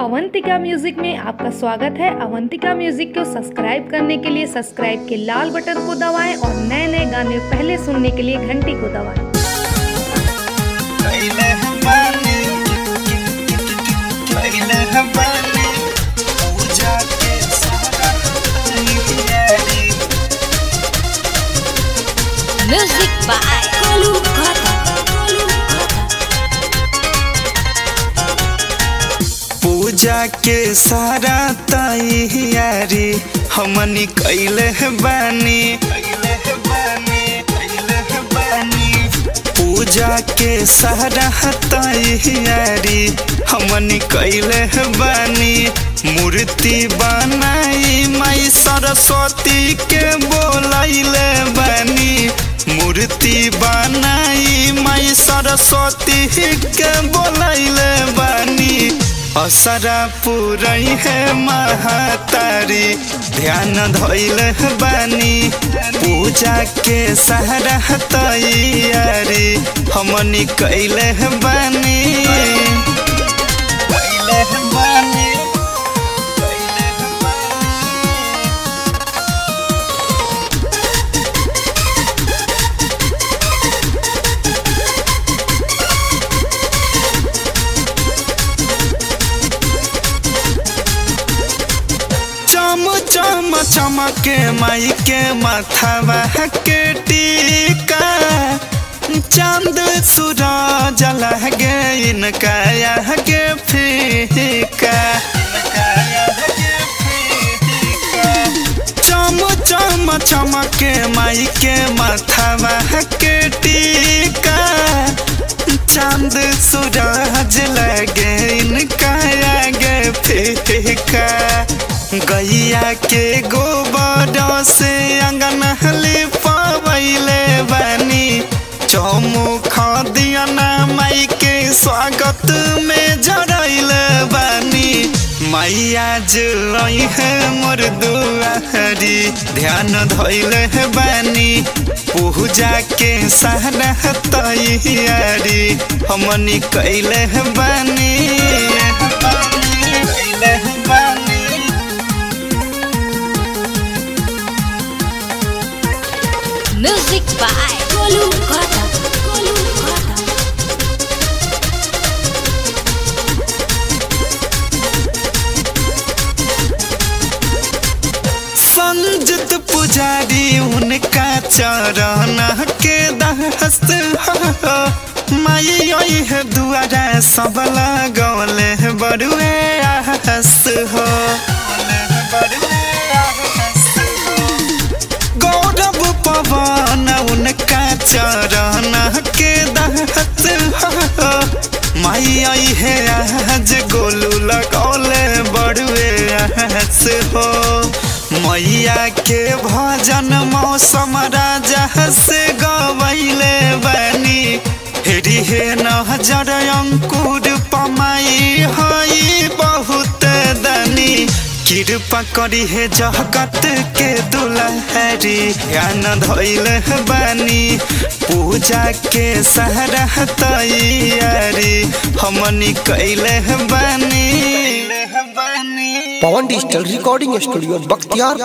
Avantika music में आपका स्वागत है अवंतिका म्यूजिक को सब्सक्राइब करने के लिए सब्सक्राइब के लाल बटन को दबाएं और नए नए गाने पहले सुनने के लिए घंटी को दबाएं पहले हमारे पहले हमारे पूजा के सारा तैयारी Music by Kolu Kata. Kolu Kata. पूजा के सारा तैयारी हमनी कैले बानी कैले बानी कैले बानी पूजा के सारा तैयारी हमनी कैले बानी मूर्ति बनाई माई सरस्वती के बोलैले बानी मूर्ति बनाई माई सरस्वती के बोलैले बानी असरा पुरई है महातारी ध्यान धैल बानी पूजा के सहारा तैयारी हमनी कैले बानी कैले बानी कैले बानी चम चम चमके माई के माथावा के टीका चांद सूरज लगे इनका के फीका चम चम चमके माई के माथावा के टीका चांद सूरज लगे इनका आगे फीका गैया के गोबर से अंगन लिपवैले बानी चौमुख दियना माई के स्वागत में जरैले बानी मैया जई है मोर दुआरी ध्यान धैले बानी पूजा के सहारा तैयारी हमनी कैले बानी कैले बानी Music by Kolu Kata. Kolu Kata. संजत पुजारी उनका चरण के दहस्त हो माई आई है दुआरा सब लगौले बड़ुए हस्त हो गौरव पवन उनका चरण के दहस्त हो माई आई है आज गोलू लगौले बड़ुए हस हो मैया के भजन मौसम राजा से गवैले बनी हेरी हे नजर अंकुर पमाई हई बहुत दनी कृपा करी हे जगत के दुलहरी ध्यान धैल बानी पूजा के सहारा तैयारी हमनी कैले बानी Pawan digital recording studio Bakhtiyar